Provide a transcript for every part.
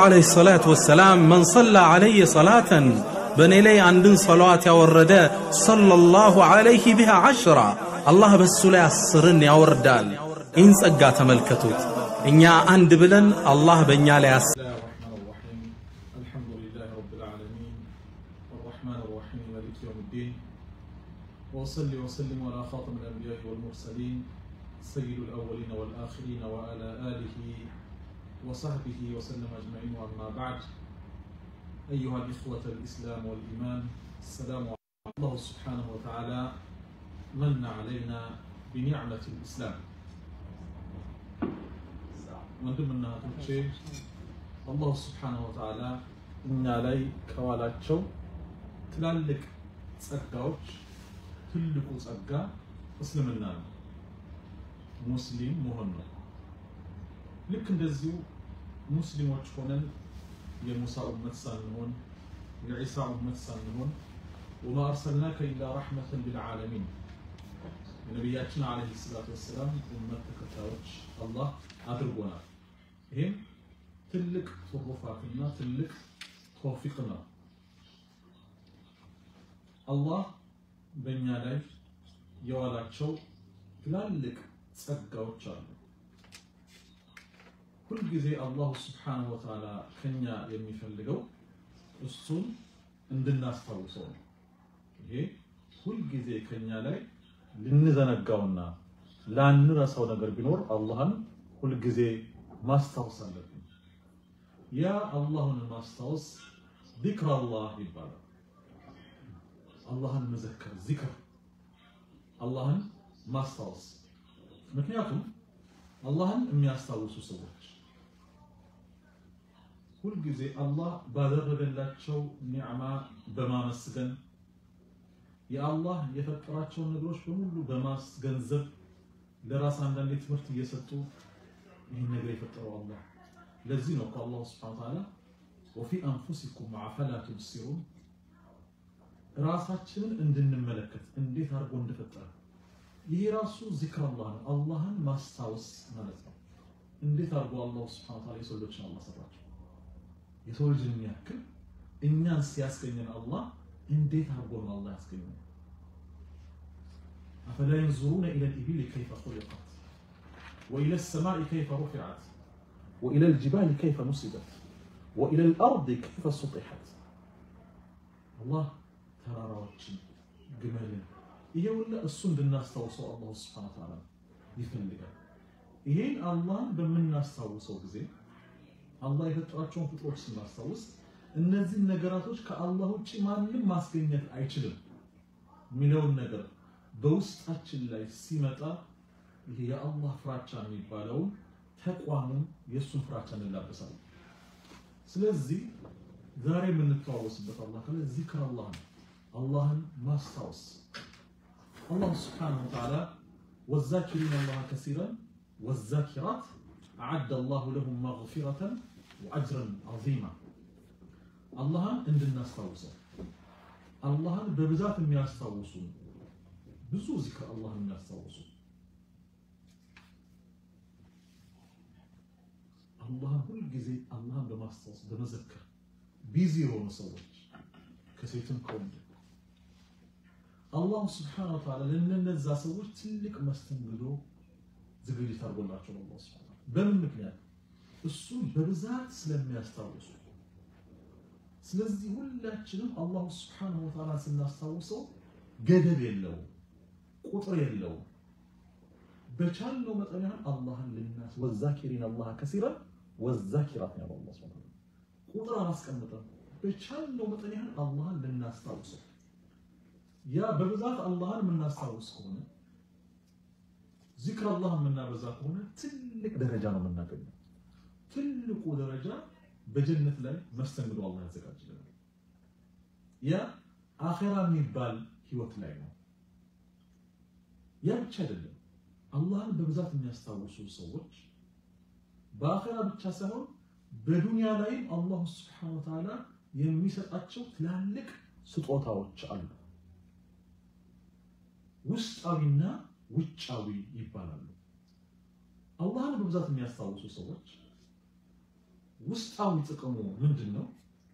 ዓለይሂ ሰላቱ ወሰላም መን ሰላ ዓለየ ሰላተን በእኔ ላይ አንድን ሰለዋት ያወረደ ሰለላሁ ዓለይህ ቢሃ ዐሽራ አላህ በሱ ላይ አስርን ያወርዳል። ይህን ጸጋ ተመልከቱት። እኛ አንድ ብለን አላህ በእኛ ላይ አስ بسم الله الرحمن الرحيم الحمد لله رب العالمين الرحمن الرحيم مالك يوم الدين وأصلي وسلم على خاتم الأنبياء والمرسلين سيد الأولين والآخرين وعلى آله وصحبه وسلم أجمعين وأما بعد أيها الإخوة الإسلام والإيمان السلام عليكم الله سبحانه وتعالى من علينا بنعمة الإسلام ወንድምና እህቶቼ አላሁ ስብሓነሁ ወተዓላ እኛ ላይ ከዋላቸው ትላልቅ ጸጋዎች ትልቁ ጸጋ እስልምና ነው፣ ሙስሊም መሆን ነው። ልክ እንደዚሁ ሙስሊሞች ሆነን የሙሳ ኡመት ሳንሆን የዒሳ ኡመት ሳንሆን ወማ አርሰልናከ ኢላ ረሕመተን ሊልዓለሚን የነቢያችን ዓለይሂ ሰላቱ ወሰላም ኡመት ተከታዮች አላህ አድርጎናል። ይህም ትልቅ ትሩፋትና ትልቅ ተውፊቅ ነው። አላህ በእኛ ላይ የዋላቸው ትላልቅ ጸጋዎች አሉ። ሁልጊዜ አላሁ ስብሓነሁ ወተዓላ ከኛ የሚፈልገው እሱን እንድናስታውሰው ነው። ይሄ ሁልጊዜ ከኛ ላይ ልንዘነጋውና ላንረሳው ነገር ቢኖር አላህን ሁልጊዜ ማስታወስ አለብን። ያ አላህን ማስታወስ ዚክር አላህ ይባላል። አላህን መዘከር ዚክር፣ አላህን ማስታወስ። ምክንያቱም አላህን የሚያስታውሱ ሰዎች ሁልጊዜ አላህ ባደረገላቸው ኒዕማ በማመስገን የአላህ የፈጠራቸውን ነገሮች በሙሉ በማስገንዘብ ለራስ አንዳንዴ ትምህርት እየሰጡ ይህን ነገር የፈጠረው አላህ። ለዚህ ነው ከአላሁ ስብሐነ ወተዓላ ወፊ አንፉሲኩም አፈላ ቱብሲሩን ራሳችንን እንድንመለከት እንዴት አድርጎ እንደፈጠረ ይሄ ራሱ ዚክር አላህ ነው። አላህን ማስታወስ ማለት ነው። እንዴት አድርጎ አላሁ ስብሐነ ወተዓላ የሰው ልጆችን አላህ ሰራቸው። የሰው ልጅን የሚያክል እኛን ሲያስገኘን አላህ እንዴት አድርጎ ነው አላህ ያስገኘን? አፈላ የንዙሩነ ኢለል ኢቢሊ ከይፈ ኹሊቀት ወኢለ ሰማኢ ከይፈ ሩፊዐት ወኢለል ጅባሊ ከይፈ ኑሲበት ወኢለል አርዲ ከይፈ ሱጢሐት። አላህ ተራራዎችን፣ ግመልን ይሄ ሁላ እሱ እንድናስታውሰው አላሁ ሱብሓነሁ ወተዓላ ይፈልጋል። ይሄን አላህን በምናስታውሰው ጊዜ አላህ የፈጠራቸውን ፍጥሮች ስናስታውስ እነዚህን ነገራቶች ከአላህ ውጭ ማንም ማስገኘት አይችልም የሚለውን ነገር በውስጣችን ላይ ሲመጣ ይሄ የአላህ ፍራቻ የሚባለውን ተቋሙን የእሱን ፍራቻ እንላበሳለን። ስለዚህ ዛሬ የምንተዋወስበት አላህ ካለ ዚክር አላህ ነው። አላህን ማስታወስ አላህ ስብሓነሁ ወተዓላ ወዛኪሪን አላህ ከሲረን ወዛኪራት አዓደ አላሁ ለሁም መግፊረተን ወአጅረን ዐዚማ አላህን እንድናስታውሰው አላህን በብዛት የሚያስታውሱ ብዙ ዚክር አላህን የሚያስታውሱ አላህን ሁልጊዜ አላህን በማስታወስ በመዘከር ቢዚ የሆኑ ሰዎች ከሴትም ከወንድ አላሁ ስብሓነሁ ወተዓላ ለእነዛ ሰዎች ትልቅ መስተንግዶ ዝግጅት አድርጎላቸው ነው። አላህ ሱብሓነሁ ወተዓላ በምን ምክንያት እሱን በብዛት ስለሚያስታውሱ ስለዚህ ሁላችንም አላሁ ስብሓነሁ ወተዓላ ስናስታውሰው ገደብ የለውም፣ ቁጥር የለውም። በቻልነው መጠን ያህል አላህን ልናስ ወዛኪሪን አላህ ከሲረን ወዛኪራት ነው አላህ ሱብሓነሁ ወተዓላ ቁጥር አላስቀምጠም። በቻልነው መጠን ያህል አላህን ልናስታውሰው ያ በብዛት አላህን የምናስታውስ ከሆነ ዚክር አላህ የምናበዛ ከሆነ ትልቅ ደረጃ ነው የምናገኘው። ትልቁ ደረጃ በጀነት ላይ መስተንግዶ አላህ ያዘጋጅልናል። ያ አኼራ የሚባል ህይወት ላይ ነው። ያ ብቻ አይደለም። አላህን በብዛት የሚያስታውሱ ሰዎች በአኼራ ብቻ ሳይሆን በዱንያ ላይም አላሁ ስብሐነሁ ወተዓላ የሚሰጣቸው ትላልቅ ስጦታዎች አሉ። ውስጣዊና ውጫዊ ይባላሉ። አላህን በብዛት የሚያስታውሱ ሰዎች ውስጣዊ ጥቅሙ ምንድን ነው?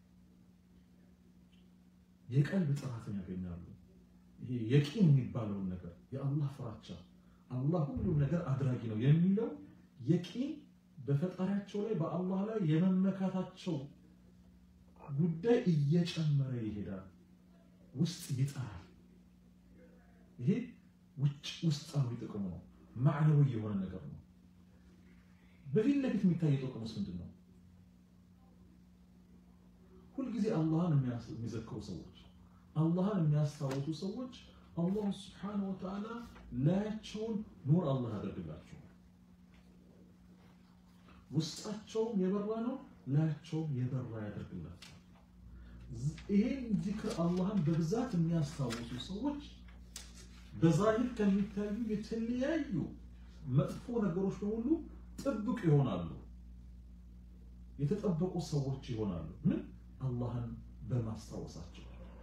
የቀልብ ጥራትን ያገኛሉ። ይሄ የቂን የሚባለውን ነገር የአላህ ፍራቻ አላህ ሁሉም ነገር አድራጊ ነው የሚለው የቂን በፈጣሪያቸው ላይ በአላህ ላይ የመመካታቸው ጉዳይ እየጨመረ ይሄዳል። ውስጥ ይጠራል። ይሄ ውጭ ውስጣዊ ጥቅሙ ነው። ማዕነዊ የሆነ ነገር ነው። በፊት ለፊት የሚታየው ጥቅሙስ ምንድን ነው? ሁልጊዜ አላህን የሚዘክሩ ሰዎች፣ አላህን የሚያስታውሱ ሰዎች አላህ ስብሓነሁ ወተዓላ ላያቸውን ኑር አላህ ያደርግላቸው። ውስጣቸውም የበራ ነው፣ ላያቸውም የበራ ያደርግላቸው። ይሄን ዚክር አላህን በብዛት የሚያስታውሱ ሰዎች በዛሂር ከሚታዩ የተለያዩ መጥፎ ነገሮች በሙሉ ጥብቅ ይሆናሉ። የተጠበቁ ሰዎች ይሆናሉ። ምን አላህን በማስታወሳቸው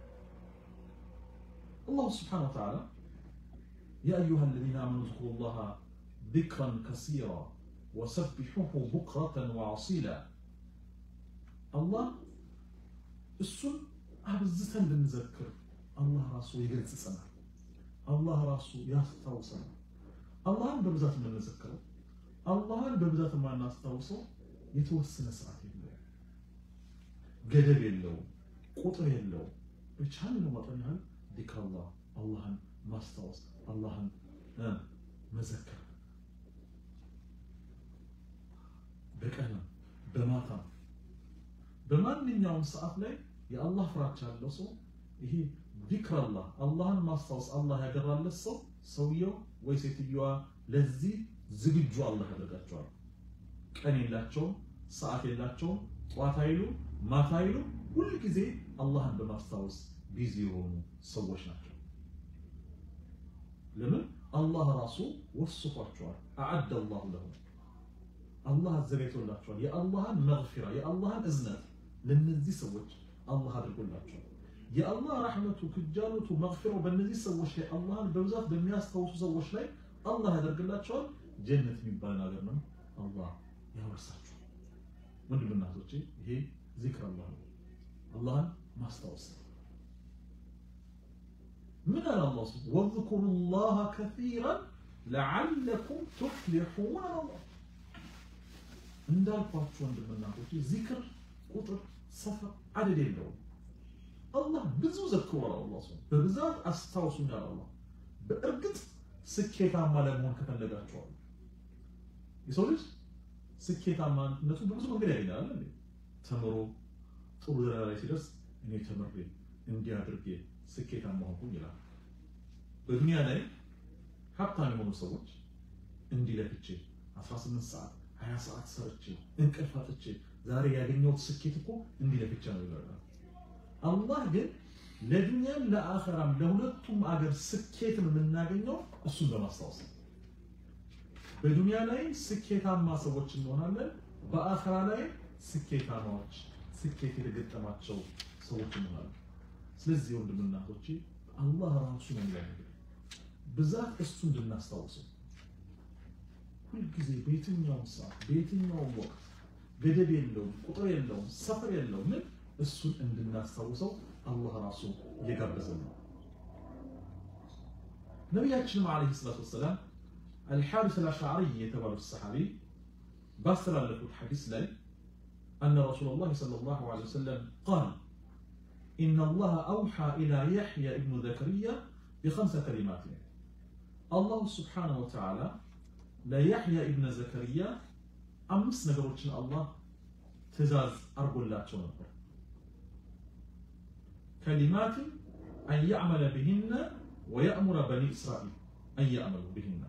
አላሁ ስብሓነሁ ወተዓላ ያ አዩሃ አለዚነ አመኑ ዝኩሩ ላሃ ዚክረን ከሲራ ወሰቢሑሁ ቡክረተን ወአሲላ አላህ እሱን አብዝተን እንድንዘክር አላህ ራሱ ይገጽጸናል። አላህ ራሱ ያስታውሰናል። አላህን በብዛት የምንዘክረው አላህን በብዛት የማናስታውሰው የተወሰነ ሰዓት የለውም፣ ገደብ የለውም፣ ቁጥር የለውም። በቻልነው መጠን ያህል ዚክረላህ አላህን ማስታወስ አላህን መዘከር በቀንም በማታም በማንኛውም ሰዓት ላይ የአላህ ፍራቻ ያለው ሰው ይሄ ዚክረላህ አላህን ማስታወስ አላህ ያገራለት ሰው ሰውየው ወይ ሴትዮዋ ለዚህ ዝግጁ አላህ ያደርጋቸዋል። ቀን የላቸውም፣ ሰዓት የላቸውም፣ ጠዋት አይሉ ማታ አይሉ ሁል ጊዜ አላህን በማስታወስ ቢዚ የሆኑ ሰዎች ናቸው። ለምን አላህ ራሱ ወስፏቸዋል። አዓደ አላሁ ለሁም አላህ አዘጋጅቶላቸዋል። የአላህን መግፊራ የአላህን እዝነት ለነዚህ ሰዎች አላህ አድርጎላቸዋል። የአላህ ረሕመቱ ክጃሎቱ መግፊራው በእነዚህ ሰዎች ላይ አላህን በብዛት በሚያስታውሱ ሰዎች ላይ አላህ ያደርግላቸዋል። ጀነት የሚባል ነገር ነው አላህ ያወርሳቸዋል። ወንድምና እህቶቼ ይሄ ዚክር አላህ ነው፣ አላህን ማስታወስ ነው። ምን አለ አላህ ስ ወዝኩሩ ላህ ከሲራን ለዓለኩም ቱፍሊሑን አለ እንዳልኳችሁ ወንድምና እህቶቼ ዚክር ቁጥር ሰፈር አደድ የለውም። አላህ ብዙ ዘክሯል። አላህ ሰው በብዛት አስታውሱኛል። አላህ በእርግጥ ስኬታማ ለመሆን ከፈለጋችኋል የሰው ልጅ ስኬታማነቱ በብዙ መንገድ ያገኛል። እንዴ ተምሮ ጥሩ ደረጃ ላይ ሲደርስ እኔ ተምሬ እንዲህ አድርጌ ስኬታማ ሆንኩኝ ይላል። በዱንያ ላይ ሀብታም የሆኑ ሰዎች እንዲህ ለፍቼ 18 ሰዓት 20 ሰዓት ሰርቼ እንቅልፍ አጥቼ ዛሬ ያገኘሁት ስኬት እኮ እንዲህ ለፍቼ ነው ይላል። አላህ ግን ለዱንያም ለአኸራም ለሁለቱም አገር ስኬትን የምናገኘው እሱን በማስታወስ ነው። በዱንያ ላይ ስኬታማ ሰዎች እንሆናለን፣ በአኸራ ላይ ስኬታማዎች ስኬት የተገጠማቸው ሰዎች እንሆናለን። ስለዚህ ወንድምና እህቶቼ አላህ ራሱ ነው የሚያደርገው ብዛት እሱ እንድናስታውሰው ሁልጊዜ በየትኛውም ሰዓት በየትኛውም ወቅት ገደብ የለውም፣ ቁጥር የለውም፣ ሰፈር የለውም። ምን እሱን እንድናስታውሰው አላህ ራሱ እየጋበዘን ነው። ነቢያችንም ዓለይሂ ሰላቱ ወሰላም አልሓሪስ አልአሽዓሪ የተባሉት ሰሓቢ ባስተላለፉት ሐዲስ ላይ አነ ረሱለላህ ሰለላሁ ዐለይሂ ወሰለም ቃል ኢነ አላህ አውሓ ኢላ ያሕያ ኢብኑ ዘከርያ ቢኸምሰ ከሊማት አላሁ ስብሓነሁ ወተዓላ ለያሕያ ኢብነ ዘከርያ አምስት ነገሮችን አላህ ትእዛዝ አድርጎላቸው ነበር። ከሊማትን አን ያዕመለ ብሂነ ወየእሙረ በኒ እስራኤል አን ያዕመሉ ብሂነ።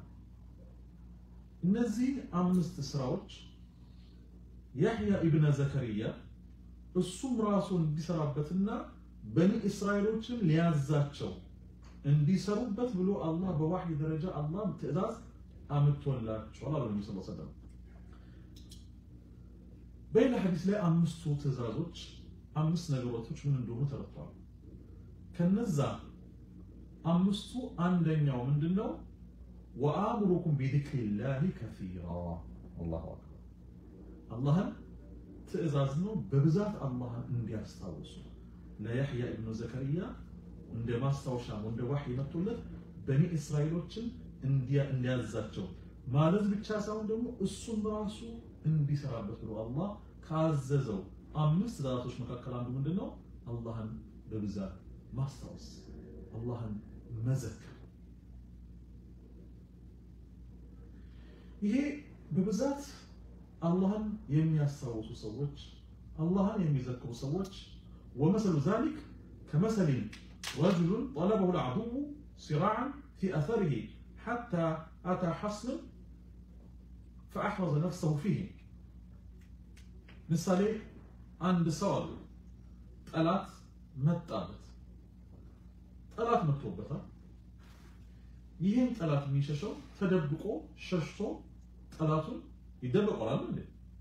እነዚህ አምስት ስራዎች ያሕያ ኢብነ ዘከርያ እሱም ራሱ እንዲሰራበትና በኒ እስራኤሎችን ሊያዛቸው እንዲሰሩበት ብሎ አላህ በዋሕይ ደረጃ አላህ ትእዛዝ አምጥቶላቸዋል አሉ ነቢ ስ ሰለም። በሌላ ሐዲስ ላይ አምስቱ ትእዛዞች አምስት ነገሮች ምን እንደሆኑ ተረድተዋል። ከነዛ አምስቱ አንደኛው ምንድነው? ወአእሙሩኩም ቢዚክሪላሂ ከሲራ አላሁ አክበር። አላህን ትእዛዝ ነው በብዛት አላህን እንዲያስታውሱ ለያህያ ኢብኑ ዘከርያ እንደ ማስታወሻም እንደ ዋህይ መጥቶለት በኒ እስራኤሎችን እንዲያዛቸው ማለት ብቻ ሳይሆን ደግሞ እሱም ራሱ እንዲሰራበት ብሎ አላህ ካዘዘው አምስት ትእዛዛቶች መካከል አንዱ ምንድን ነው? አላህን በብዛት ማስታወስ፣ አላህን መዘከር። ይሄ በብዛት አላህን የሚያስታውሱ ሰዎች፣ አላህን የሚዘክሩ ሰዎች ወመሰሉ ዛሊክ ከመሰል ረጁሉን ጠለበሁ ልዐዱው ሲራዓን ፊ አተሪሂ ሐታ አታ ሐስንን ፈአሕረዘ ነፍሰሁ ፊህ ምሳሌ አንድ ሰው አለ። ጠላት መጣበት፣ ጠላት መጥቶበታል። ይህን ጠላት የሚሸሸው ተደብቆ ሸሽቶ ጠላቱን ይደበቀዋል እንዴ?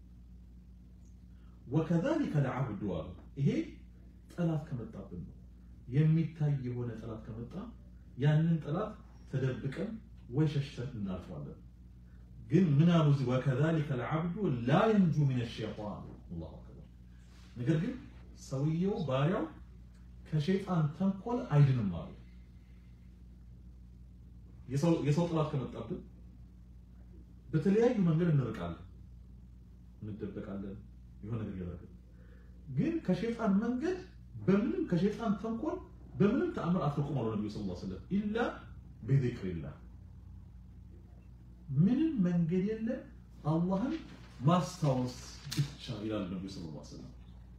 ወከዛሊከ ለዐብዱ አሉ። ይሄ ጠላት ከመጣብን ነው የሚታይ የሆነ ጠላት ከመጣ ያንን ጠላት ተደብቀን ወይ ሸሽተን እናልፈዋለን። ግን ምን አሉ እዚህ ወከዛሊከ ለዐብዱ ላ የንጁ ሚነ ሸይጣን አላሁ አክበር። ነገር ግን ሰውየው ባሪያው ከሸይጣን ተንኮል አይድንም አሉ። የሰው ጠላት ከመጣብን በተለያዩ መንገድ እንርቃለን፣ እንደበቃለን፣ የሆነ ነገር ያደርጋል። ግን ከሸይጣን መንገድ በምንም ከሸይጣን ተንኮል በምንም ተአምር አትርቁም አሉ ነብዩ ሰለላሁ ዐለይሂ ወሰለም ኢላ ቢዚክሪላህ ምንም መንገድ የለም አላህን ማስታወስ ብቻ ይላል ነብዩ ሰለላሁ ዐለይሂ ወሰለም።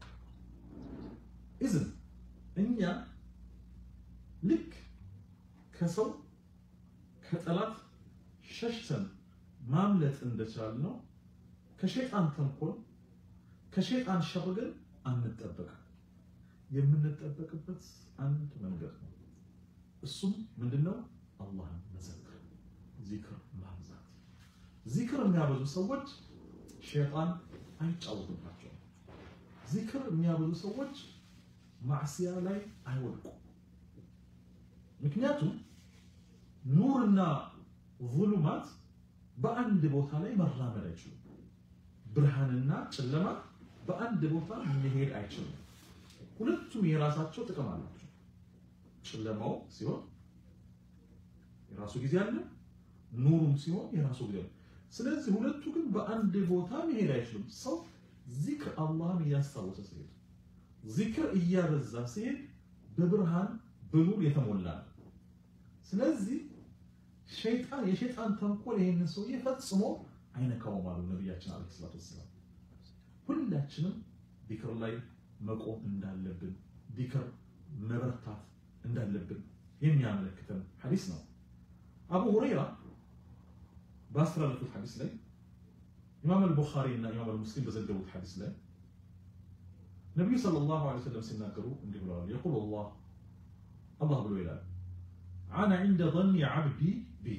ኢዝን እኛ ልክ ከሰው ከጠላት ሸሽተን ማምለጥ እንደቻል ነው ከሸይጣን ተንኮል ከሸይጣን ሸር ግን አንጠበቅም። የምንጠበቅበት አንድ መንገድ ነው። እሱም ምንድነው? አላህን መዘከር፣ ዚክር ማብዛት። ዚክር የሚያበዙ ሰዎች ሸይጣን አይጫወትባቸውም። ዚክር የሚያበዙ ሰዎች ማዕሲያ ላይ አይወድቁም። ምክንያቱም ኑርና ዙሉማት በአንድ ቦታ ላይ መራመድ አይችሉም። ብርሃንና ጨለማ በአንድ ቦታ መሄድ አይችሉም። ሁለቱም የራሳቸው ጥቅም አላቸው። ጨለማው ሲሆን የራሱ ጊዜ አለ፣ ኑሩም ሲሆን የራሱ ጊዜ አለ። ስለዚህ ሁለቱ ግን በአንድ ቦታ መሄድ አይችሉም። ሰው ዚክር አላህን እያስታወሰ ሲሄድ፣ ዚክር እያበዛ ሲሄድ በብርሃን በኑር የተሞላ ነው። ስለዚህ ሸይጣን የሸይጣን ተንኮል ይሄንን ሰውዬ ፈጽሞ አይነካውም አሉ ነቢያችን አለይሂ ሰላቱ ወሰላም። ሁላችንም ዚክር ላይ መቆም እንዳለብን ዚክር መበርታት እንዳለብን የሚያመለክተን ሐዲስ ነው። አቡ ሁረይራ ባስተላለፉት ሐዲስ ላይ ኢማም አልቡኻሪ እና ኢማም አልሙስሊም በዘገቡት ሐዲስ ላይ ነቢዩ ሰለላሁ ዐለይሂ ወሰለም ሲናገሩ እንዲህ ብለዋል። የቁል አላህ አላህ ብሎ ይላል አነ ዒንደ ظኒ ዓብዲ ቢ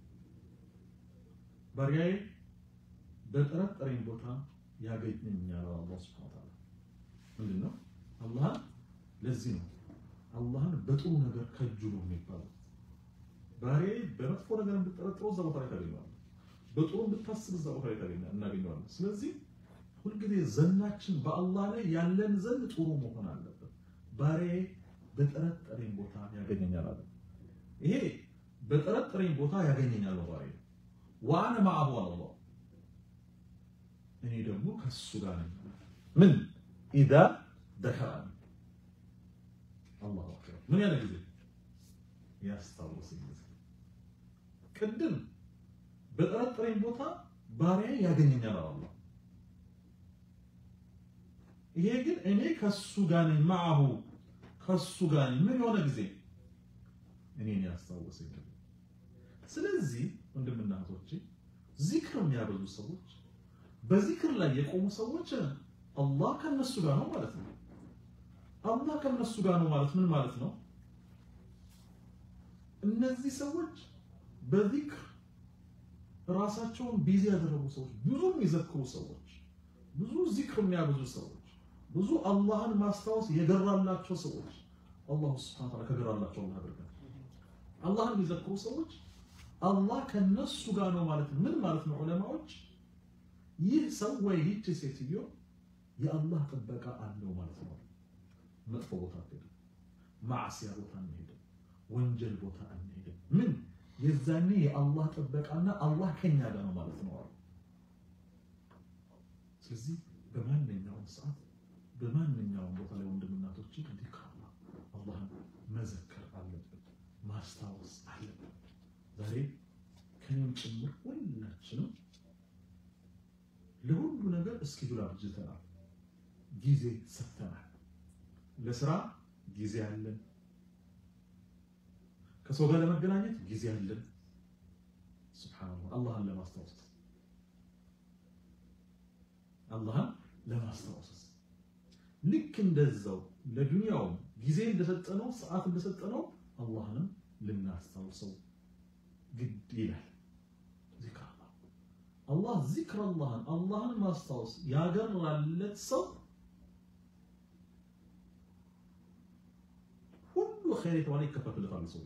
ባሪያዬ በጠረጠረኝ ቦታ ያገኘኛል። አላህ ሱብሓነሁ ወተዓላ ምንድን ነው አላህን ለዚህ ነው አላህን በጥሩ ነገር ከጅሉ የሚባለው። ባሪያዬ በመጥፎ ነገር እንድጠረጥረው እዛ ቦታ ላይ ታገኘዋለህ፣ በጥሩ እንድታስብ እዛ ቦታ ላይ ታገኘ እናገኘዋለን። ስለዚህ ሁልጊዜ ዘናችን በአላህ ላይ ያለን ዘንድ ጥሩ መሆን አለበት። ባሪያዬ በጠረጠረኝ ቦታ ያገኘኛል አለ። ይሄ በጠረጠረኝ ቦታ ያገኘኛል ነው ባሪያዬ። ወአነ መዐሁ አላህ እኔ ደግሞ ከሱ ጋር ነኝ። ምን ኢዛ ደከረኒ አላሁ አክበር ምን ያለ ጊዜ ያስታውሰኝ ጊዜ ቅድም በጠረጠረኝ ቦታ ባሪያዬ ያገኘኛል አላህ። ይሄ ግን እኔ ከሱ ጋር ነኝ። መዐሁ ከሱ ጋር ነኝ። ምን የሆነ ጊዜ እኔን ያስታውሰኝ ጊዜ። ስለዚህ ወንድምና እህቶቼ ዚክር የሚያበዙ ሰዎች በዚክር ላይ የቆሙ ሰዎች አላህ ከነሱ ጋር ነው ማለት ነው። አላህ ከነሱ ጋር ነው ማለት ምን ማለት ነው? እነዚህ ሰዎች በዚክር ራሳቸውን ቢዚ ያደረጉ ሰዎች፣ ብዙ የሚዘክሩ ሰዎች፣ ብዙ ዚክር የሚያበዙ ሰዎች፣ ብዙ አላህን ማስታወስ የገራላቸው ሰዎች አላሁ ሱብሓነሁ ወተዓላ ከገራላቸው አላህ ያደርጋል። አላህን የሚዘክሩ ሰዎች አላህ ከነሱ ጋር ነው ማለት ምን ማለት ነው? ዑለማዎች ይህ ሰው ወይ ይህች ሴትዮ የአላህ ጥበቃ አለው ማለት ነው። መጥፎ ቦታ አንሄድም፣ ማዕሲያ ቦታ አንሄድም፣ ወንጀል ቦታ አንሄድም። ምን የዛኔ የአላህ ጥበቃና አላህ ከኛ ጋር ነው ማለት ነው አሉ። ስለዚህ በማንኛውም ሰዓት በማንኛውም ቦታ ላይ ወንድምናቶች ዚክር አላህን መዘከር አለብን፣ ማስታወስ አለብን። ዛሬ ከኔም ጭምር ሁላችንም ለሁሉ ነገር እስኪዱል አብጅተናል፣ ጊዜ ሰጥተናል። ለስራ ጊዜ አለን፣ ከሰው ጋር ለመገናኘት ጊዜ አለን። ሱብሃንአላህ አላህን ለማስታወስ አላህን ለማስታወስ ልክ እንደዛው ለዱንያውም ጊዜ እንደሰጠነው ሰዓት እንደሰጠነው አላህንም ልናስታውሰው ግድ ይላል። ዚክር አላህ አላህ ዚክር አላህን አላህን ማስታወስ ያገራለት ሰው ሁሉ ኸይር የተባለ ይከፈትለታል። ሰው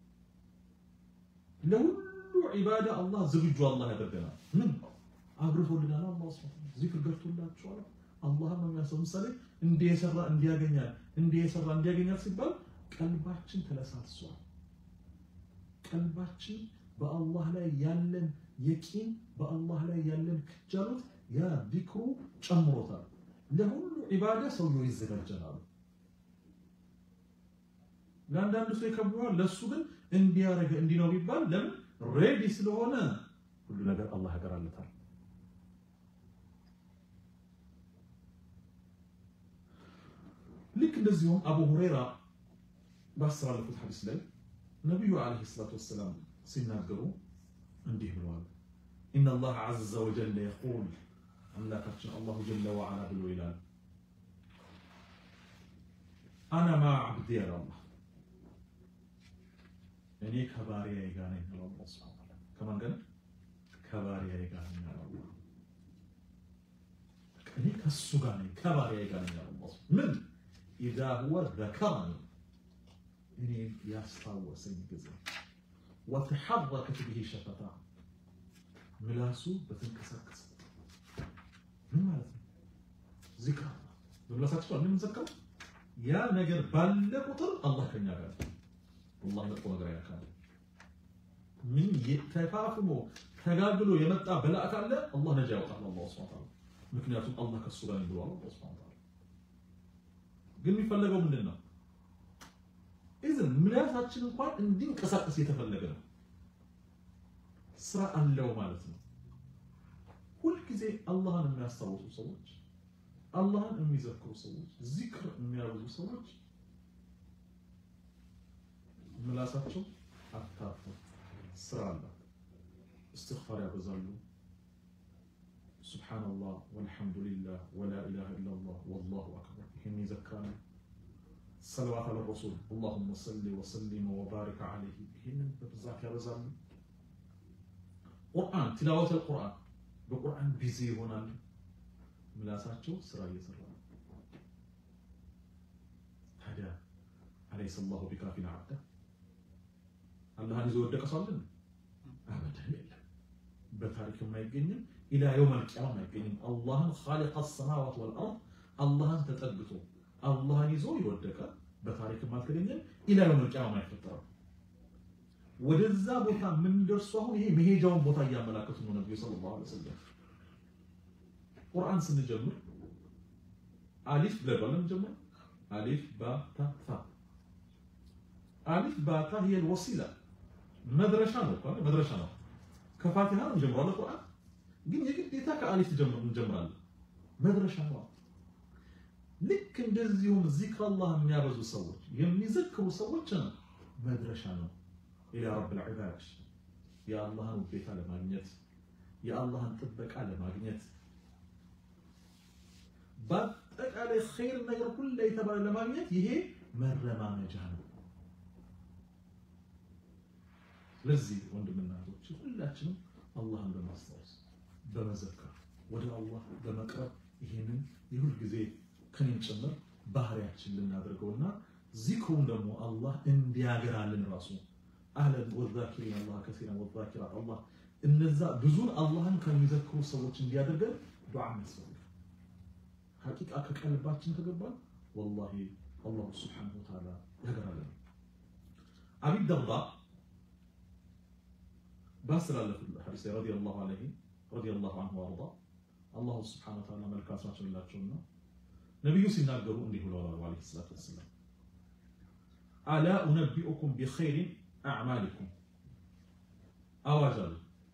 ለሁሉ ዒባዳ አላህ ዝግጁ አላህ ያደርገናል። ምን አብርቶልናል። አላህ ሱብሓነሁ ዚክር ገብቶላችኋል። አላህን ነው የሚያስታውስ። ምሳሌ እንዲህ የሰራ እንዲያገኛል፣ እንዲህ የሰራ እንዲያገኛል ሲባል ቀልባችን ተለሳትሷል። ቀልባችን በአላህ ላይ ያለን የቂን በአላህ ላይ ያለን ክጃሎት ያ ዚክሩ ጨምሮታል። ለሁሉ ዒባዳ ሰውየው ይዘጋጃል። ለአንዳንዱ ሰው ይከብደዋል። ለእሱ ግን እንዲያረገ እንዲህ ነው ቢባል ለምን ሬዲ ስለሆነ ሁሉ ነገር አላህ ያገራለታል። ልክ እንደዚሁም አቡ ሁረይራ ባስተላለፉት ሐዲስ ላይ ነቢዩ ዓለይሂ ሰላቱ ወሰላም ሲናገሩ እንዲህ ብለዋል። ኢነ አላህ ዐዘ ወጀለ የቁል አምላካችን አላሁ ጀለ ወዐላ ብሎ ይላል አና ማ ዓብዲ ያለ አላህ እኔ ከባሪያዬ ጋር ነኝ ያለ አላህ ሱብሓነሁ ወተዓላ ከማን ጋር ከባሪያዬ ጋር ነኝ ያለ አላህ እኔ ከሱ ጋር ነኝ ከባሪያዬ ጋር ነኝ ያለ አላህ ምን ኢዛ ሁወ ዘከረኒ እኔ ያስታወሰኝ ጊዜ ወተሐረከት ብሂ ሸፈታ ምላሱ በተንቀሳቀሰ ምን ማለት ነው? ዚክር በምላሳቸው አለ የምንዘከረው ያ ነገር ባለ ቁጥር አላህ ከኛ ጋር አላህ መጥፎ ነገር ያካል ምን ተፋፍሞ ተጋግሎ የመጣ በላእ ካለ አላህ ነጃ ያወጣል። አላህ ሱብሓነሁ ወተዓላ ምክንያቱም አላህ ከሱ ጋር ብሏል። አላህ ሱብሓነሁ ወተዓላ ግን የሚፈለገው ምንድን ነው? ኢዝን ምላሳችን እንኳን እንዲንቀሳቀስ የተፈለገ ነው። ስራ አለው ማለት ነው። ሁልጊዜ አላህን የሚያስታውሱ ሰዎች፣ አላህን የሚዘክሩ ሰዎች፣ ዚክር የሚያበዙ ሰዎች ምላሳቸው አታፍም፣ ስራ አላት። እስትግፋር ያበዛሉ። ሱብሓነላህ ወልሐምዱሊላህ ወላ ኢላሃ ኢለላህ ወላሁ አክበር ይህን ይዘክራሉ። ሰለዋት አለ ረሱል አላሁመ ሰሊ ወሰሊም ወባሪክ ዓለይህ ይህንን በብዛት ያበዛሉ። ቁርአን ቲላወት ቁርአን በቁርአን ቢዚ ይሆናሉ። ምላሳቸው ስራ እየሰራ ነው። ታዲያ አለይሰ ላሁ ቢካፊን ዓብዳ አላህን ይዞ ወደቀ ሰው አለ? አበደን የለም። በታሪክም አይገኝም። ኢላ የውም አልቂያማ አይገኝም። አላህን ኻሊቀ ሰማዋት ወልአርድ አላህን ተጠግቶ አላህን ይዞ የወደቀ በታሪክም አልተገኘም። ኢላ የውም አልቂያማ አይፈጠርም። ወደዛ ቦታ የምንደርሱ አሁን ይሄ መሄጃውን ቦታ እያመላከቱ ነው ነብዩ ሰለላሁ ዐለይሂ ወሰለም። ቁርአን ስንጀምር አሊፍ ብለን እንጀምር። አሊፍ ባታ ታ አሊፍ ባታ هي الوسيله መድረሻ ነው እኮ መድረሻ ነው። ከፋቲሃ እንጀምራለን ቁርአን ግን የግዴታ ከአሊፍ ጀምር እንጀምራለን። መድረሻ ነው። ልክ እንደዚሁም ዚክር አላህ የሚያበዙ ሰዎች የሚዘክሩ ሰዎች መድረሻ ነው ኢላ ረብል ዒባድ የአላህን ውዴታ ለማግኘት የአላህን ጥበቃ ለማግኘት በአጠቃላይ ኸይር ነገር ሁሉ የተባለ ለማግኘት ይሄ መረማመጃ ነው። ስለዚህ ወንድምናቶች ሁላችንም አላህን በማስታወስ በመዘከር ወደ አላህ በመቅረብ ይሄንን የሁል ጊዜ ከኔም ጭምር ባህሪያችን ልናደርገውና ዚክሩን ደግሞ አላህ እንዲያገራልን ራሱ አህለን ወዛኪሪን አላህ ከሲራን ወዛኪራት አላህ እነዛ ብዙን አላህን ከሚዘክሩ ሰዎች እንዲያደርገን ዱዓ ያስፈልጋል። ሐቂቃ ከቀልባችን ከገባን ወላሂ አላሁ ስብሓነሁ ወተዓላ ያገራለን። አቢ ደርዳ ባስተላለፉት ሐዲስ ላይ ረዲየላሁ ዐንሁ ረዲየላሁ ዐንሁ ወአርዳ አላሁ ስብሓነሁ ወተዓላ መልካም ስራቸውን ይላቸውና ነቢዩ ሲናገሩ እንዲህ ብለዋል ዓለይሂ ሰላቱ ወሰላም አላ ኡነቢኡኩም ቢኸይሪን አዕማሊኩም አዋጅ አሉ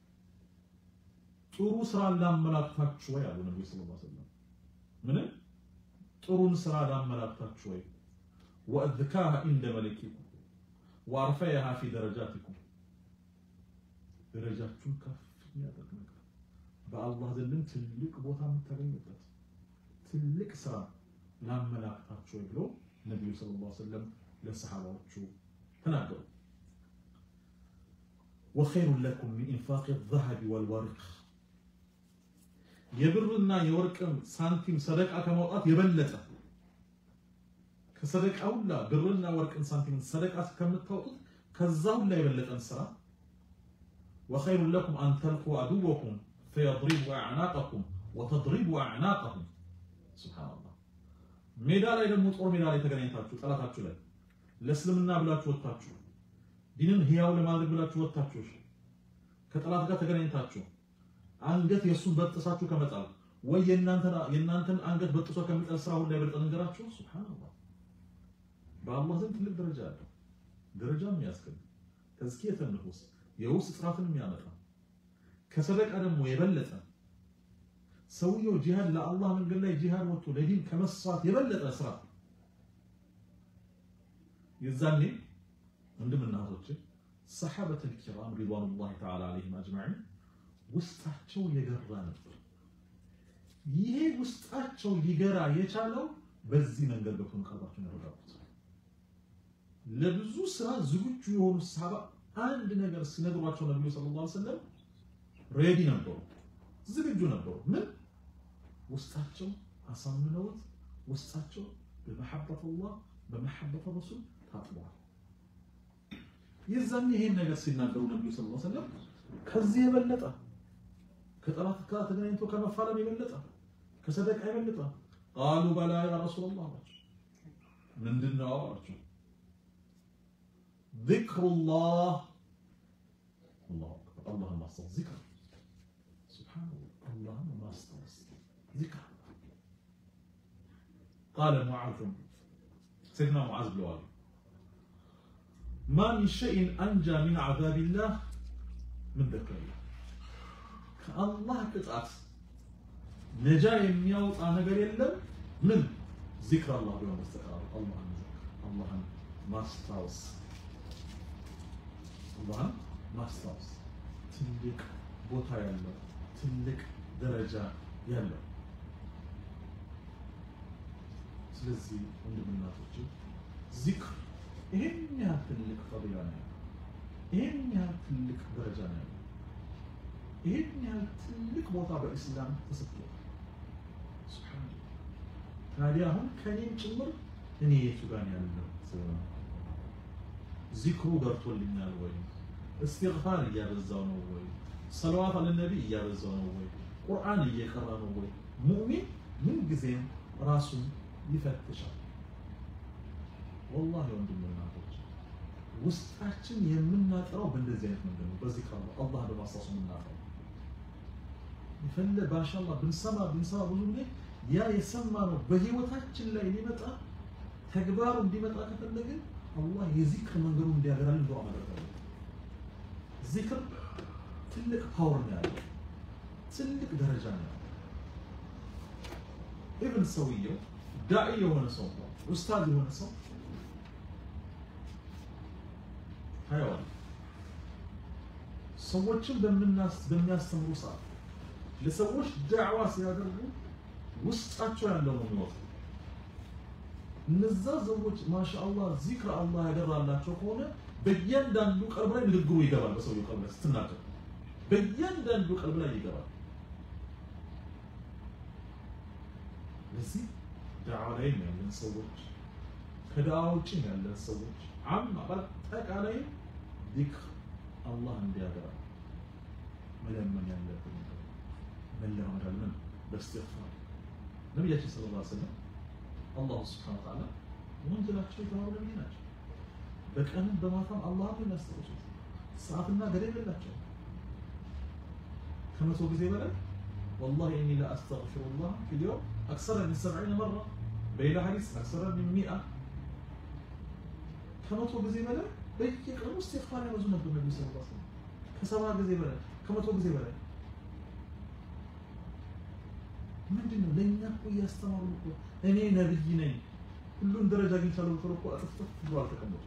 ጥሩ ስራ ላመላክታችሁ ወይ አሉ ነቢዩ ሰለላሁ ዐለይሂ ወሰለም ምንም ጥሩን ስራ ላመላክታችሁ ወይ ወአዝካሃ ኢንደ መሊኪኩም ወአርፈያሃ ፊ ደረጃቲኩም ደረጃችሁን ከፍ የሚያደርግ ነገር በአላህ ዘንድም ትልቅ ቦታ የምታገኙበት ትልቅ ስራ ላመላክታችሁ ወይ ብሎ ነቢዩ ሰለላሁ ዐለይሂ ወሰለም ለሰሃባዎቹ ተናገሩ። ወኸይሩን ለኩም ሚን ኢንፋቅ ዘሀቢ ወልወርቅ የብርና የወርቅም ሳንቲም ሰደቃ ከማውጣት የበለጠ ከሰደቃ ሁላ ብርና ወርቅን ሳንቲም ሰደቃ ከምታወጡት ከዛ ሁላ የበለጠን ስራ ወኸይሩን ለኩም አን ተልቁ አድወኩም ፈየድሪቡ አዕናቀኩም ወተድሪቡ አዕናቀሁም ሱብሃነላህ ሜዳ ላይ ደግሞ ጦር ሜዳ ላይ ተገናኝታችሁ ጠላታችሁ ላይ ለእስልምና ብላችሁ ወጥታችሁ ዲንን ህያው ለማድረግ ብላችሁ ወጥታችሁ ከጠላት ጋር ተገናኝታችሁ አንገት የእሱን በጥሳችሁ ከመጣል ወይ የእናንተን አንገት በጥሶ ከሚጠል ስራ ሁላ የበለጠ ነገራችሁ። ሱብሃነላህ በአላህ ዘንድ ትልቅ ደረጃ አለው። ደረጃ የሚያስገኝ ተዝኪየተ ንፉስ የውስጥ ጥራትን የሚያመጣ ከሰደቃ ደግሞ የበለጠ ሰውየው ጂሃድ ለአላህ መንገድ ላይ ጂሃድ ወጥቶ ለዲን ከመስዋዕት የበለጠ ስራ የዛኔ ወንድምና እህቶቼ ሰሐበተል ኪራም ሪድዋኑላሂ ተዓላ አለይሂም አጅማዒን ውስጣቸው የገራ ነበር። ይሄ ውስጣቸው ሊገራ የቻለው በዚህ መንገድ ገብቶ ቀልባቸውን ያረጋጉት። ለብዙ ስራ ዝግጁ የሆኑ ሰሃባ አንድ ነገር ሲነግሯቸው ነብዩ ሰለላሁ ዐለይሂ ወሰለም ሬዲ ነበሩ፣ ዝግጁ ነበሩ። ምን ውስጣቸው አሳምነውት ውስጣቸው በመሐበት አላህ በመሐበት ረሱል ታጥበዋል። የዛኔ ይሄን ነገር ሲናገሩ ነብዩ ሰለላሁ ዐለይሂ ወሰለም ከዚህ የበለጠ ከጠላት ጋር ተገናኝቶ ከመፋለም የበለጠ ከሰደቃ የበለጠ ቃሉ በላ ያ ረሱላህ አላቸው። ምንድን ነው አላቸው? ዚክሩላህ አላሁ አክበር አላህን ማስታወስ ዚክር ሱብሃነላህ አላህን ማስታወስ ዚክር ቃለ ሙዓዝ ሰይድና ሙዓዝ ብለዋል ማ ሚን ሸይን አንጃ ሚን ዓዛቢላህ ምን ዘከረላህ ከአላህ ቅጣት ነጃ የሚያወጣ ነገር የለም። ምን ዚክር አላህ ቢሆን በስተቀር አላህን አላህን ማስታወስ አላህን ማስታወስ ትልቅ ቦታ ያለው ትልቅ ደረጃ ያለው። ስለዚህ ወንድምናቶች ዚክር ይሄን ያህል ትልቅ ፈዲላ ነው ያለው። ይሄን ያህል ትልቅ ደረጃ ነው ያለው። ይሄን ያህል ትልቅ ቦታ በእስላም ተሰጥቷል። ሱብሃንአላህ። ታዲያ አሁን ከኔም ጭምር እኔ የቱ ጋር ነው ያለው? ዚክሩ ገብቶልኛል ወይ? እስትግፋር እያበዛው ነው ወይ? ሰለዋት አለ ነቢ እያበዛው ነው ወይ? ቁርአን እየቀራ ነው ወይ? ሙእሚን ምን ጊዜም ራሱን ይፈትሻል። ወላሂ ወንድምና እናቶች ውስጣችን የምናጠራው በእንደዚህ አይነት መንገድ ነው። በዚህ ካለ አላህ በማስታወስ የምናጠራው ይፈለ ባሻላ ብንሰማ ብንሰማ ብዙ ጊዜ ያ የሰማነው በህይወታችን ላይ ሊመጣ ተግባሩ እንዲመጣ ከፈለግን አላህ የዚክር መንገዱ እንዲያገራልን ዱዓ ማድረግ አለብን። ዚክር ትልቅ ፓወር ነው ያለው፣ ትልቅ ደረጃ ነው ያለው። ኢብን ሰውየው ዳኢ የሆነ ሰው ኡስታዝ የሆነ ሰው ታየዋል። ሰዎችን በሚያስተምሩ ሰዓት ለሰዎች ዳዕዋ ሲያደርጉ ውስጣቸው ያለው ነው የሚወጣው። እነዛ ሰዎች ማሻአላህ ዚክር አላህ ያደራላቸው ከሆነ በእያንዳንዱ ቀልብ ላይ ንግግሩ ይገባል። በሰውየው ቀልብ ላይ ስትናገር በእያንዳንዱ ቀልብ ላይ ይገባል። ለዚህ ዳዕዋ ላይ ያለን ሰዎች ከዳዕዋ ውጭ ያለን ሰዎች አማ በአጠቃላይ ዚክር አላህ እንዲያገራ መለመን ያለብን መለማመድ አለን። በእስትግፋር ነቢያችን ሰለላሁ ዐለይሂ ወሰለም አላሁ ስብሐነሁ ወተዓላ ወንጀላቸው የተማሩ ነቢይ ናቸው። በቀንም በማታም አላህን የሚያስታውሱት ሰዓትና ገደብ የላቸውም። ከመቶ ጊዜ በላይ ወላሂ እኒ ለአስተግፊሩላህ ፊል የውም አክሰረ ሚን ሰብዒነ መራ በሌላ ሐዲስ አክሰረ ሚን ሚአ ከመቶ ጊዜ በላይ በየቀኑ ኢስቲግፋር ያበዙ ነበር ነቢ ስ ላ ከሰባ ጊዜ በላይ ከመቶ ጊዜ በላይ ምንድን ነው ለእኛ እኮ እያስተማሩ እኮ እኔ ነብይ ነኝ ሁሉም ደረጃ አግኝቻለሁ ብሎ እኮ አጥፍጥፍ ብሎ አልተቀመጡ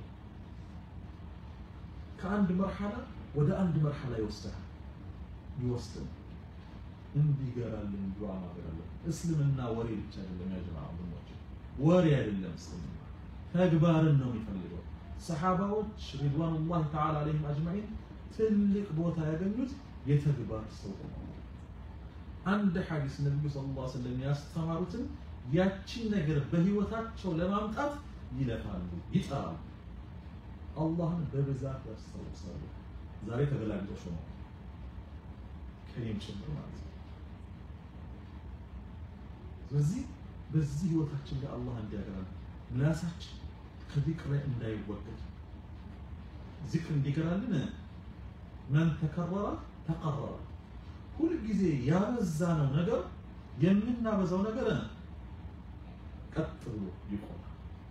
ከአንድ መርሐላ ወደ አንድ መርሐላ ይወስዳል ይወስድን እንዲገራልን ዱዓ ማድረግ አለን። እስልምና ወሬ ብቻ አይደለም ያ ጀማዓ ወንድሞች፣ ወሬ አይደለም እስልምና ተግባርን ነው የሚፈልገው። ሰሓባዎች ሪድዋኑላህ ተዓላ አለይሂም አጅማዒን ትልቅ ቦታ ያገኙት የተግባር ሰው ነው። አንድ ሐዲስ ነብዩ ሰለላሁ ዐለይሂ ወሰለም ያስተማሩትን ያቺን ነገር በህይወታቸው ለማምጣት ይለፋሉ፣ ይጠራሉ፣ አላህን በብዛት ያስታውሳሉ። ዛሬ ተገላግጦሽ ነው ከኔም ጭምር ማለት ነው። ስለዚህ በዚህ ህይወታችን ላይ አላህ እንዲያገራል ምላሳችን ከዚክር ላይ እንዳይወገድ ዚክር እንዲገራልን መን ተከረረ ተቀረረ ሁልጊዜ ያበዛነው ነገር የምናበዛው ነገር ቀጥ ብሎ ይቆማል።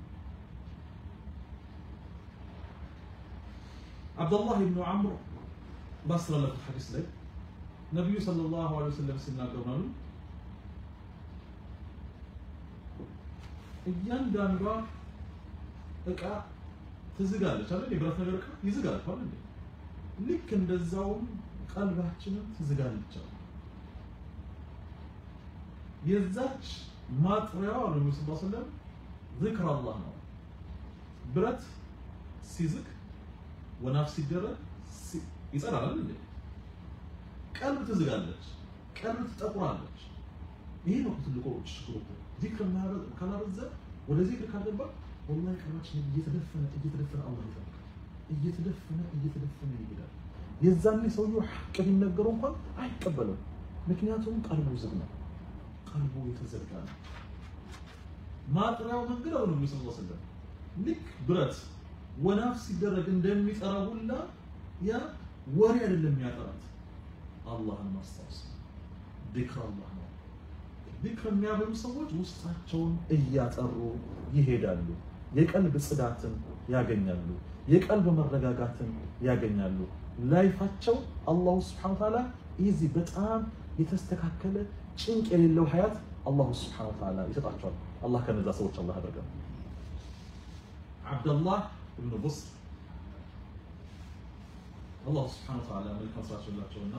አብዱላህ ብኑ ዓምር ባስተላለፉት ሐዲስ ላይ ነቢዩ ሰለላሁ ዐለይሂ ወሰለም ሲናገሩ አሉ እያንዳንዷ እቃ ትዝጋለች አይደል? የብረት ነገር እቃ ይዝጋል አይደል? ልክ እንደዛውም ቀልባችንም ትዝጋለች። የዛች ማጥሪያዋ ነው ነብዩ ሰለላሁ ዐለይሂ ወሰለም ዚክር አላህ ነው። ብረት ሲዝግ ወናፍ ሲደረግ ይጸዳል አይደል? ቀልብ ትዝጋለች፣ ቀልብ ትጠቁራለች። ይሄ ነው ትልቁ ችግሩ። ዚክር ካላበዛ ወደ ዚክር ካልገባ ወላሂ ቀልባችን እየተደፈነ እየተደፈነ አላህ ይጠብቃል። እየተደፈነ እየተደፈነ ይሄዳል። የዛኔ ሰውየው ሐቅ ቢነገረው እንኳን አይቀበልም። ምክንያቱም ቀልቡ ዝግ ነው፣ ቀልቡ የተዘጋ ነው። ማጥሪያው መንገድ አሁን ነብዩ ሰለላሁ ዐለይሂ ወሰለም ልክ ብረት ወናፍ ሲደረግ እንደሚጠራ ሁላ ያ ወሬ አይደለም የሚያጠራት አላህን ማስታወስ ዚክር አላህ ነው። ዚክር የሚያበሉ ሰዎች ውስጣቸውን እያጠሩ ይሄዳሉ። የቀልብ ጽዳትን ያገኛሉ። የቀልብ መረጋጋትን ያገኛሉ። ላይፋቸው አላሁ ስብሐነ ወተዓላ ኢዚ በጣም የተስተካከለ ጭንቅ የሌለው ሀያት አላሁ ስብሐነ ወተዓላ ይሰጣቸዋል። አላህ ከነዛ ሰዎች አላህ ያደርገን። አብደላህ ብኑ ቡስር አላሁ ስብሐነ ወተዓላ መልካም ስራቸው ላቸውና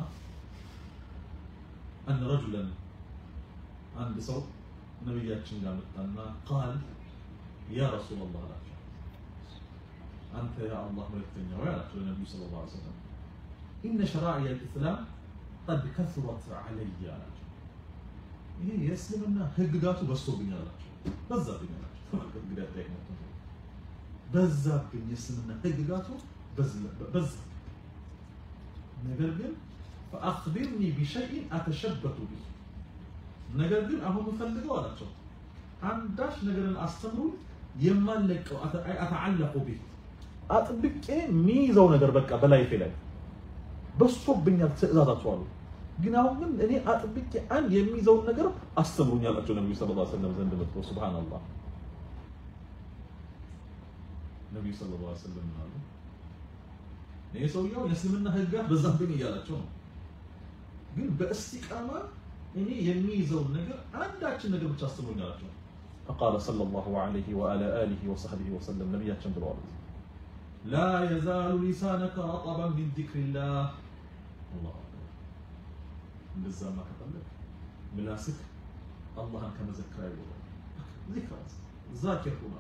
አን ረጁለን አንድ ሰው ነቢያችን ጋር መጣና ቃል ያ ረሱላላህ አላቸው አንተ የአላህ መልእክተኛ ወይ አላቸው ለነቢዩ ሰለላሁ ዐለይሂ ወሰለም ኢነ ሸራኢዕ አልኢስላም ቀድ ከሱረት ዐለየ አላቸው ይሄ የእስልምና ህግጋቱ በዝቶብኝ አላቸው በዛብኝ አላቸው እንግዲህ አጠያቂ ነው በዛብኝ የእስልምና ህግጋቱ በዛ ነገር ግን ፈአኽቢርኒ ቢሸይን አተሸበቱ ቢህ ነገር ግን አሁን የምፈልገው አላቸው አንዳች ነገርን አስተምሩኝ የማለቀው አተዓለቁ ቢህ አጥብቄ የሚይዘው ነገር በቃ በላይፌ ላይ በዝቶብኛል ትእዛዛቸው አሉ። ግን አሁን ግን እኔ አጥብቄ አንድ የሚይዘውን ነገር አስተምሩኝ አላቸው ነቢዩ ሰለላሁ ዐለይሂ ወሰለም ዘንድ መጥቶ ሱብሃንአላህ ነቢዩ ሰለላሁ ዐለይሂ ወሰለም አሉ ይሄ ሰውየው የእስልምና ህግጋት በዛብኝ እያላቸው ነው። ግን በእስቲቃማ እኔ የሚይዘውን ነገር አንዳችን ነገር ብቻ አስተምሩኝ አላቸው። فقال صلى الله عليه وعلى آله وصحبه وسلم ነቢያችን ብለዋል لا يزال لسانك رطبا من ذكر الله الله أكبر እንደዛማ ከፈለግ ምላስክ አላህን ከመዘከር አይወጣም። ዚክር ዛኪር ሁና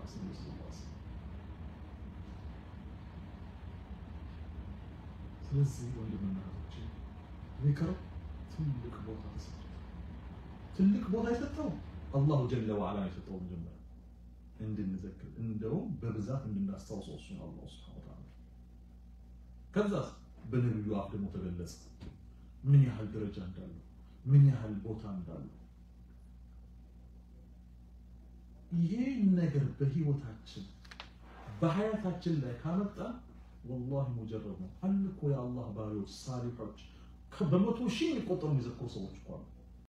ስለዚህ ወንድምና እህቶቼ ዚክር ትልቅ ቦታ ተሰጥቷል። ትልቅ ቦታ የሰጠው አላሁ ጀለ ወዐላ የሰጠው መጀመሪያ እንድንዘክር እንደውም በብዛት እንድናስታውሰው እሱ ነው አላሁ ሱብሓነሁ ወተዓላ። ከዛስ በነቢዩ አፍ ደግሞ ተገለጸ ምን ያህል ደረጃ እንዳለው ምን ያህል ቦታ እንዳለው ይሄን ነገር በህይወታችን በሀያታችን ላይ ካመጣ ወላሂ ሙጀረብ ነው። አለ እኮ የአላህ ባሪዎች ሳሊሖች በመቶ ሺህ የሚቆጠሩ የሚዘክሩ ሰዎች እኮ አሉ።